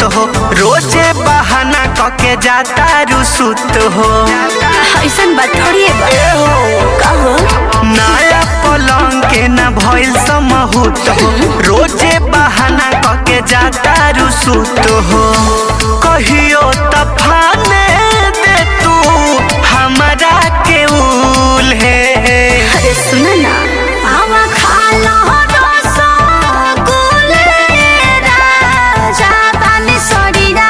बहुत हो रोजे बहाना कके जाता रुसुत हो ऐसन बात थोड़ी है बा ए हो कहो नया पलंग के न भइल समहूत हो रोजे बहाना कके जाता रुसुत हो कहियो तफाने दे तू हमरा के उल है अरे सुन ना आवा खा लो रसगुल्ले राजा बानी सरीरा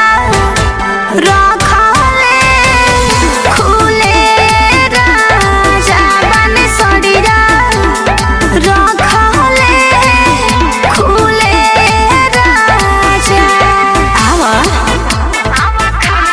रखले खुले राजा बानी सरीरा रखले खुले राजा आवा आवा खा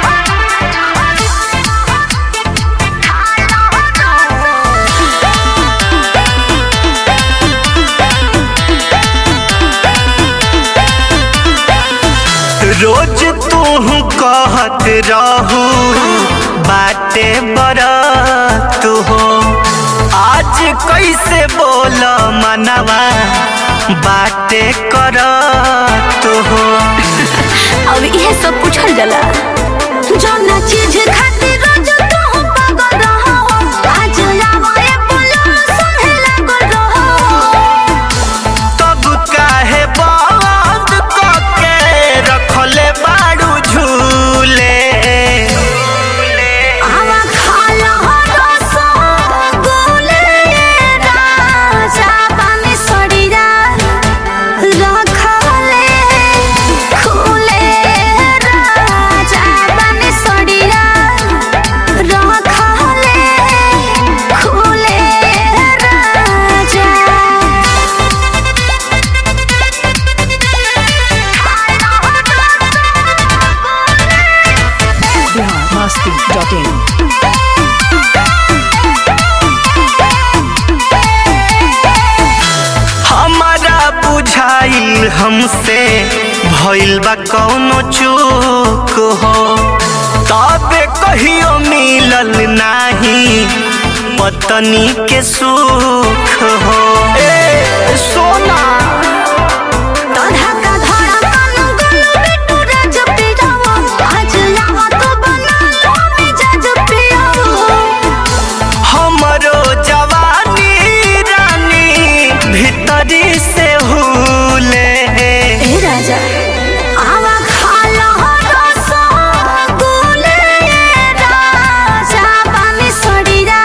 रोज तू कहत रहू बाटे बरत हो आज कैसे बोल मनवा बाटे करत हो अब इहे सब पूछल जाला जौना चीज खातिर रोज तू पागल रहो आज आवे बोलो सुने लागल रहो तब काहे बंद कके रखले बाड़ू झूले आवा खा लो रसगुल्ले राजा बानी सरीरा रखले खुले राजा बानी सरीरा रखले खुले राजा biharmasti.in हमारा बुझाइल हमसे भइल बा कौनो चूक हो तबे कहियो मिलल नाही पत्नी के सुख हो ए सोना तोधा का धड़ा कान गुलू बिट्टू राज पियावा आज आवा तो बना लो मिजाज पियावा हमरो जवानी रानी भीतरी से हुले ए राजा आवा खा लो रसगुल्ले राजा बानी सरीरा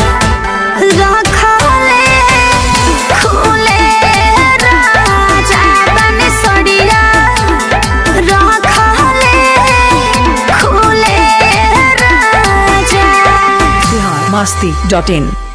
रखले खुले राजा बानी सरीरा रखले खुले राजा biharmasti.in